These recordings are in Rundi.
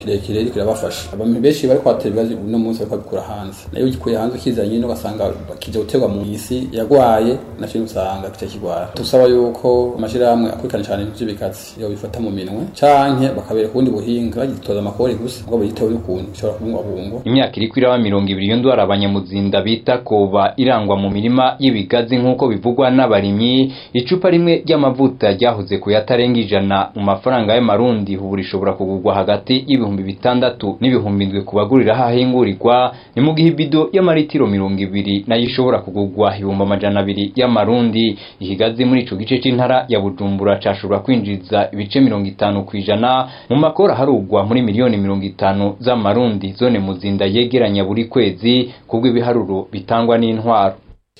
kirekire ariko irabafasha abantu benshi bari kwatera ibibazo uno munsi bariko babikura hanze nayo ugikuye hanze ukizanye nyine ugasanga kija guterwa mu isi yagwaye nacyo usanga kica kigwara tusaba yuko amashirahamwe akurikirana cyane ibintu vy'ibikazi yo bifata mu minwe canke bakabereka ubundi buhinga bagitoza amakori gusa ngo bitewe n'ukuntu bishobora kubungwabungwa imyaka iriko iraba mirongo ibiri iyo ndwara abanyamuzinda bita koba irangwa mu mirima y'ibigazi nk'uko bivugwa n'abarimyi icupa rimwe ry'amavuta ryahoze ku yatarenga ijana mu mafaranga y'amarundi ubu rishobora kugurwa hagati y'ibihumbi bitandatu n'ibihumbi indwi ku bagurira hahingurirwa ni mu gihe ibido y'amaritiro mirongo ibiri nayo ishobora kugurwa ibihumbi amajana abiri y'amarundi ikigazi muri ico gice c'intara ya bujumbura cashobora kwinjiza ibice mirongo itanu ku ijana mu makora harugwa muri miliyoni mirongo itanu z'amarundi zone muzinda yegeranya buri kwezi kubwo ibiharuro bitangwa n'intwaro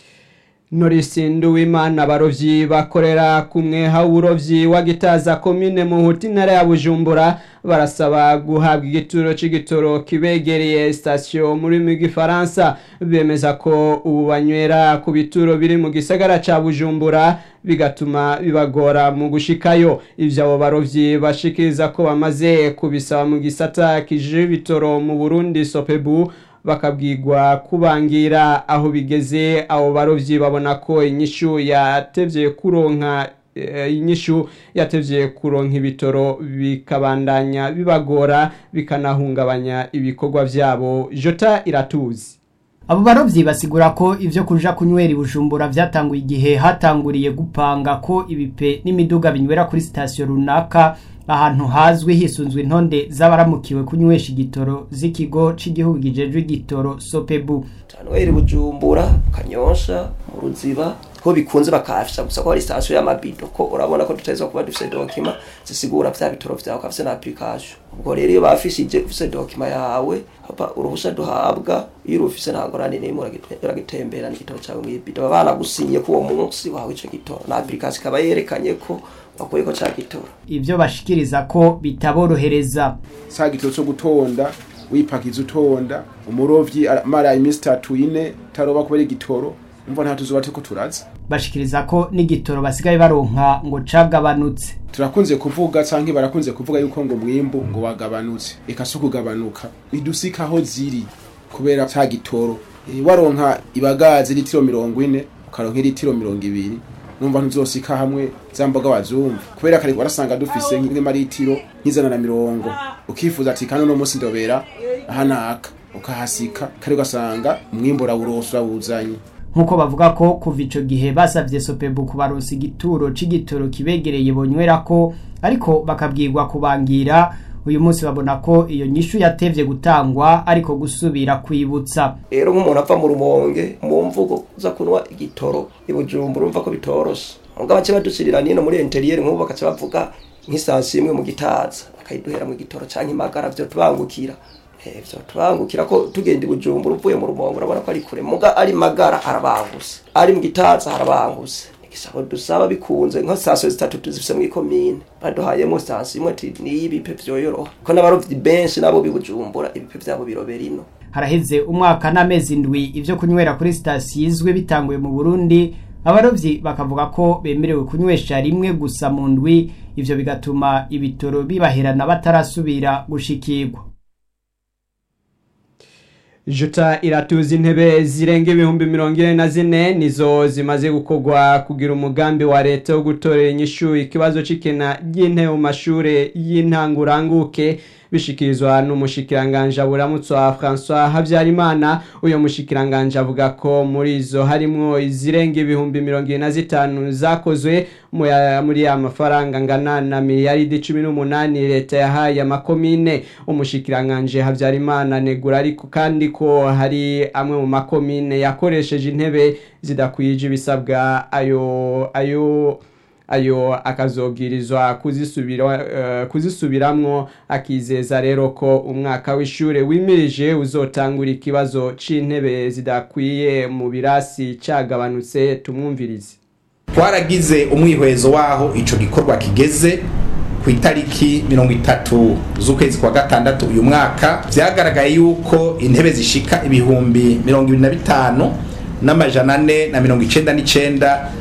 Norisi Nduwimana abarovyi bakorera kumwe hawurovyi wa Gitaza komine Muhuti ntara ya Bujumbura barasaba guhabwa igituro c'igitoro kibegereye station muri mu gifaransa bemeza ko ubu banywera ku bituro biri mu gisagara ca Bujumbura bigatuma bibagora mu gushikayo ivyo abo barovyi bashikiriza ko bamaze kubisaba mu gisata kije ibitoro mu Burundi Sopebu bakabwirwa kubangira aho bigeze abo barovyi babona ko inyishu yatevye kuronka inyishu yatevye kuronka ibitoro bikabandanya bibagora bikanahungabanya ibikorwa vyabo jota iratuzi abo barovyi basigura ko ivyo kuja kunywera ibujumbura vyatanguye igihe hatanguriye gupanga ko ibipe n'imiduga binywera kuri sitasiyo runaka ahantu hazwi hisunzwe intonde z'abaramukiwe kunywesha igitoro z'ikigo c'igihugu gijejwe igitoro sopebu tanweri bujumbura kanyosha mu ruziba ko bikunze bakafisha gusa ko hari station y'amabido ko urabona ko tutazwa kuba dufise document zisigura vya bitoro vyawe kafise na application ubwo rero iyo bafishije ufise document yawe hapa uruhusa duhabwa iyo urufise nta ngorane n'imwe uragitembera n'igitoro cawe mw'ibido baba banagusinye ko uwo munsi wawe ico gitoro na application ikaba yerekanye ko bakuye ko ca gitoro ivyo bashikiriza ko bitaborohereza sa gitoro co gutonda wipakiza utonda umurovyi mara iminsi itatu ine taroba kubera igitoro umva nta tuzuba turiko turaza bashikiriza ko n'igitoro basigaye baronka ngo cagabanutse turakunze kuvuga canke barakunze kuvuga yuko ngo mwimbu ngo wagabanutse eka si ukugabanuka idusika aho ziri kubera ca gitoro e, waronka ibagazi litiro mirongo ine ukaronka litiro mirongo ibiri numva ntuzosika hamwe za mboga wazumva kubera kare warasanga dufise nk'amaritiro nk'ijana na mirongo ukifuza ati kandi uno munsi ndobera ahanaka ukahasika kare ugasanga umwimbu urawurosa urawuzanye nk'uko bavuga ko kuva ico gihe basavye sopebu kubaronsa igituro c'igitoro kibegereye bonywera ko ariko bakabwirwa kubangira uyu munsi babona ko iyo nyishu yatevye gutangwa ariko gusubira kwibutsa rero nk'umuntu ava mu rumonge mu mvugo uza kunywa igitoro ibujumbura urumva ko bitoroshe mugabo bace badushirira nino muri interieur nk'ubu bakaca bavuga nk'isansi imwe mu gitaza bakayiduhera mu gitoro canke imagara vyo tubangukira vyo tubangukira ko tugenda ibujumbura uvuye mu rumonge urabona ko ari kure muga ari magara arabanguse ari mu gitaza harabanguse igisabo dusaba bikunze nka sitasiyo zitatu tuzifise muri komine baduhayemo sitasiyo imwe ati niyo ibipe vyoyoroha ko n'abarovyi benshi nabo bibujumbura ibipe vyabo birobera ino haraheze umwaka n'amezi ndwi ivyo kunywera kuri sitasiyo izwi bitanguye mu burundi abarovyi bakavuga ko bemerewe kunywesha rimwe gusa mu ndwi ivyo bigatuma ibitoro bibaherana batarasubira gushikirwa Juta iratuza intebe zirenga ibihumbi mirongo ine na zine nizo zimaze gukorwa kugira umugambi wa leta wo gutorera inyishu ikibazo c'ikena ry'intebe mu mashure y'intanguranguke bishikirizwa n'umushikiranganje aburamutse wa François Habyarimana uyo mushikiranganje avuga ko muri izo harimwo izirenga ibihumbi mirongo ine na zitanu zakozwe muri ya mafaranga ngana na miliyaridi cumi n'umunani leta yahaye amakomine umushikiranganje Habyarimana negura ariko kandi ko hari amwe mu makomine yakoresheje intebe zidakwije ibisabwa ayo ayo ayo akazobwirizwa kuzisubira uh, kuzisubiramwo akizeza rero ko umwaka w'ishure wimirije uzotangura ikibazo c'intebe zidakwiye mu birasi cagabanutse tumwumvirize twaragize umwihwezo waho ico gikorwa kigeze ku itariki mirongo itatu z'ukwezi kwa gatandatu uyu mwaka vyagaragaye yuko intebe zishika ibihumbi mirongo ibiri na bitanu n'amajana ane na mirongo icenda n'icenda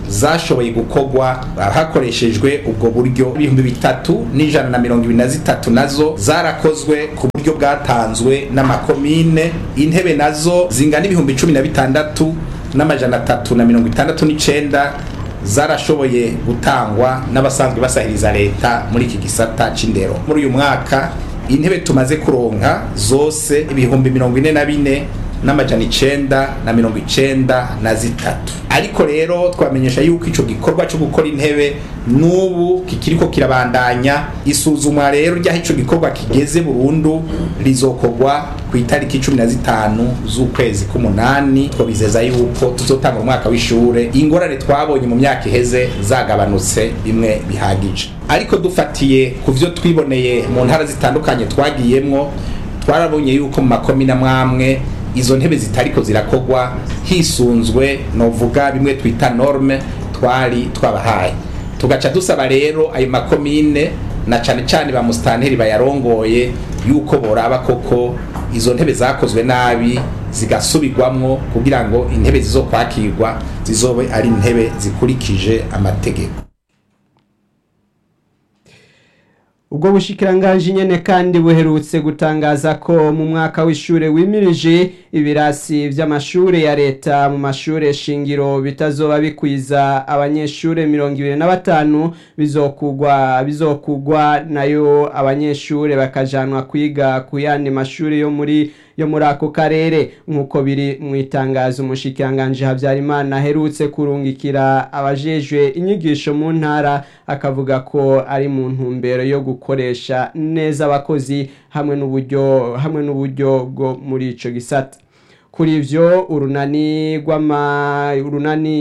zashoboye gukorwa hakoreshejwe ubwo buryo ibihumbi bitatu n'ijana na mirongo ibiri na zitatu nazo zarakozwe ku buryo bwatanzwe n'amakomine intebe nazo zingana ibihumbi cumi na bitandatu n'amajana atatu na mirongo itandatu n'icenda zarashoboye gutangwa n'abasanzwe basahiriza leta muri iki gisata c'indero muri uyu mwaka intebe tumaze kuronka zose ibihumbi mirongo ine na bine n'amajana icenda na mirongo icenda na zitatu ariko rero twamenyesha yuko ico gikorwa co gukora intebe n'ubu kikiriko kirabandanya isuzumwa rero ry'aho ico gikorwa kigeze burundu rizokorwa ku itariki cumi na zitanu z'ukwezi k'umunani twabizeza yuko tuzotanga umwaka w'ishure ingorane twabonye mu myaka iheze zagabanutse bimwe bihagije ariko dufatiye ku vyo twiboneye mu ntara zitandukanye twagiyemwo twarabonye yuko mu makomine amwamwe izo ntebe zitariko zirakogwa hisunzwe novuga bimwe twita norme twari twabahaye tugaca dusaba rero ayo makomine na cane cane ba musitanteri bayarongoye yuko boraba koko izo ntebe zakozwe nabi zigasubirwamwo kugira ngo intebe zizokwakirwa zizobe ari intebe zikurikije amategeko ubwo bushikiranganji nyene kandi buherutse gutangaza ko mu mwaka w'ishure wimirije ibirasi vy'amashure ya leta mu mashure shingiro bitazoba bikwiza abanyeshure mirongo ibiri na batanu bizokugwa bizokugwa nayo abanyeshure bakajanwa kwiga ku yandi mashure yo muri yo muri ako karere nk'uko biri mu itangazo umushikiranganji habyarimana aherutse kurungikira abajejwe inyigisho mu ntara akavuga ko ari mu ntumbero yo gukoresha neza abakozi hamwe n'uburyo hamwe n'uburyo bwo muri ico gisata kuri ivyo urunani rw'ama urunani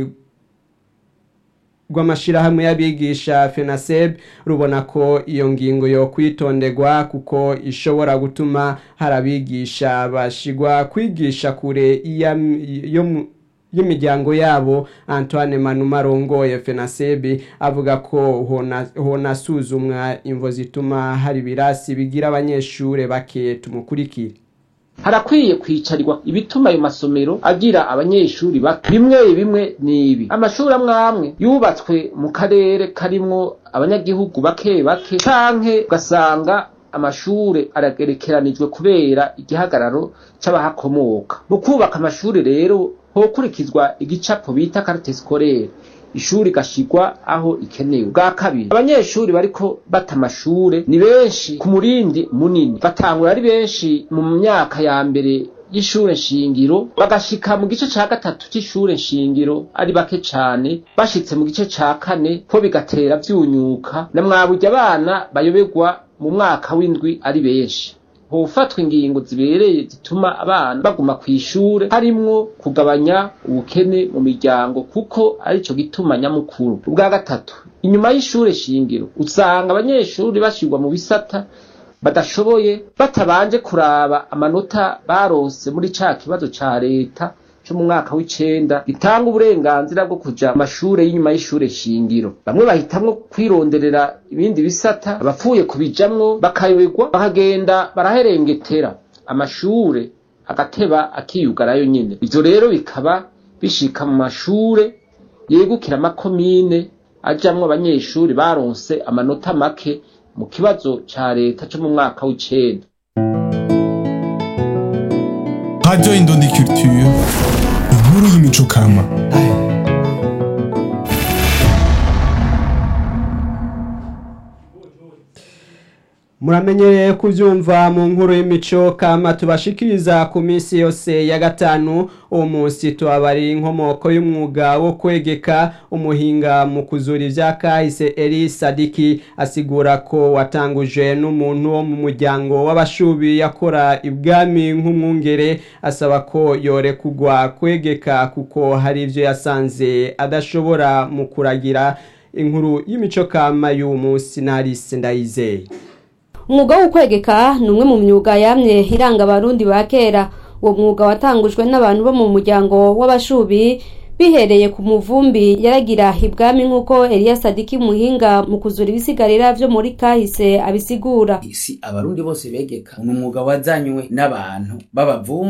rw'amashirahamwe y'abigisha FENASEB rubona ko iyo ngingo yo kwitonderwa kuko ishobora gutuma hari abigisha bashigwa kwigisha kure y'imiryango yabo Antoine Manuma arongoye FENASEB avuga ko honasuzumwa imvo zituma hari ibirasi bigira abanyeshure bake tumukurikire harakwiye kwicarirwa ibituma ayo masomero agira abanyeshuri bato bimwe bimwe nibi amashuri amwe amwe yubatswe mu karere karimwo abanyagihugu bake bake canke ugasanga amashure aragerekeranijwe kubera igihagararo c'abahakomoka mu kubaka amashuri rero hokurikizwa igicapo bita carte scolaire ishuri gashigwa aho ikenewe bwa kabiri abanyeshuri bariko bata amashure ni benshi ku murindi munini batangura ari benshi mu myaka ya mbere y'ishure nshingiro bagashika mu gice ca gatatu c'ishure nshingiro ari bake cane bashitse mu gice ca kane ko bigatera vyunyuka na mwaburya abana bayoberwa mu mwaka w'indwi ari benshi hofatwa ingingo zibereye zituma abana baguma kw'ishure harimwo kugabanya ubukene mu miryango kuko arico gituma nyamukuru ubwa gatatu inyuma y'ishure shingiro usanga abanyeshuri bashirwa mu bisata badashoboye batabanje kuraba amanota barose muri ca kibazo ca leta co mu mwaka w'icenda gitanga uburenganzira bwo kuja amashure y'inyuma y'ishure shingiro bamwe bahitamwo kwironderera ibindi bisata abapfuye kubijamwo bakayoberwa bakagenda baraherengetera amashure agateba akiyugarayo nyene ivyo rero bikaba bishika mu mashure yegukira amakomine ajamwo abanyeshuri baronse amanota make mu kibazo ca leta co mu mwaka w'icenda Radio Indondi Culture, inkuru y'imico kama. muramenyereye kubyumva mu nkuru y'imico kama tubashikiriza ku minsi yose ya gatanu uwo munsi tubabari inkomoko y'umwuga wo kwegeka umuhinga mu kuzura ibya kahise eri sadiki asigura ko watanguje n'umuntu wo mu muryango w'abashubi yakora ibwami nk'umwungere asaba ko yorekugwa kwegeka kuko hari ibyo yasanze adashobora mu kuragira inkuru y'imico kama y'uwo munsi narise ndayizeye umwuga wo kwegeka ni umwe mu myuga yamye iranga abarundi ba kera uwo mwuga watangujwe n'abantu bo mu muryango w'abashubi bihereye ku muvumbi yaragira ibwami nk'uko Eliya Sadiki muhinga mu kuzura ibisigarira vyo muri kahise abisigura si abarundi bose begeka ni umwuga wazanywe n'abantu b'abavumbi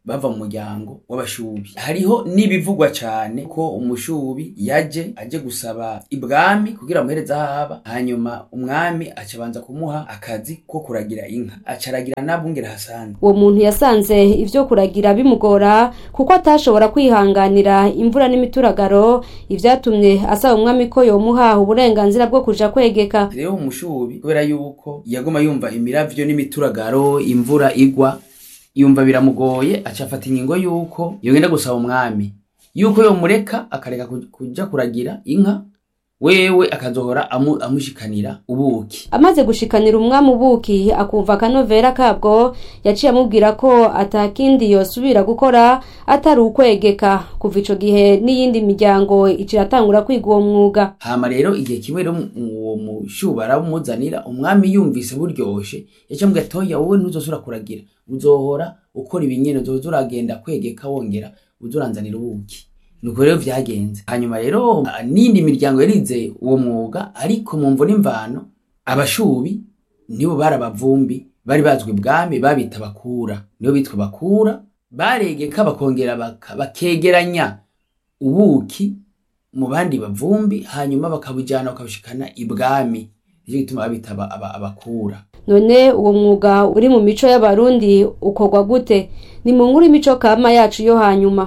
bava mu muryango w'abashubi hariho n'ibivugwa cyane ko umushubi yaje aje gusaba ibwami kugira amuhereze aho aba hanyuma umwami acabanza kumuha akazi ko kuragira inka acaragira n'abungera hasanzwe uwo muntu yasanze ivyo kuragira bimugora kuko atashobora kwihanganira imvura n'imituragaro ivyatumye asaba umwami ko yomuha uburenganzira bwo kuja kwegeka rero umushubi kubera yuko yaguma yumva imiravyo n'imituragaro imvura igwa yumva biramugoye aca afata ingingo yuko yogenda gusaba umwami yuko yomureka akareka kuj- kuja kuragira inka wewe akazohora amu, amushikanira ubuki amaze gushikanira umwami ubuki akumva akanovera kabwo yaciye amubwira ko atakindi yosubira gukora atari ukwegeka kuva ico gihe n'iyindi miryango iciratangura kwiga uwo mwuga hama rero igihe kimwe rero mu- uwo mushuba aramuzanira umwami yumvise buryoshe yaca mubwira ati oya wowe ntuzosubira kuragira uzohora ukora ibinyene uzoza uragenda kwegeka wongera uza uranzanira ubuki nuko rero vyagenze hanyuma rero ah, n'indi miryango yarize uwo mwuga ariko mu mvo n'imvano abashubi nibo bari abavumbi bari bazwi ibwami babita bakura nibo bitwa bakura baregeka bakongera baka- bakegeranya ubuki mu bandi bavumbi hanyuma bakabujyana bakabushikana ibwami nicyo gituma babita aba- aba- abakura none uwo mwuga uri mu mico y'abarundi ukorwa gute ni mu nkuru imico kama yacu yo hanyuma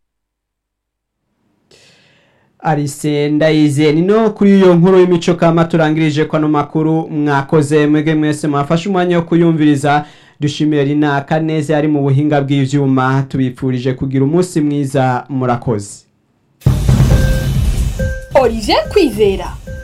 arise ndayize ni no kuri iyo nkuru y'imico kama turangirije ko ano makuru mwakoze mwege mwese mwafashe umwanya wo kuyumviriza dushimire rina kaneze ari mu buhinga bw'ivyuma tubipfurije kugira umunsi mwiza murakoze Olivier Kwizera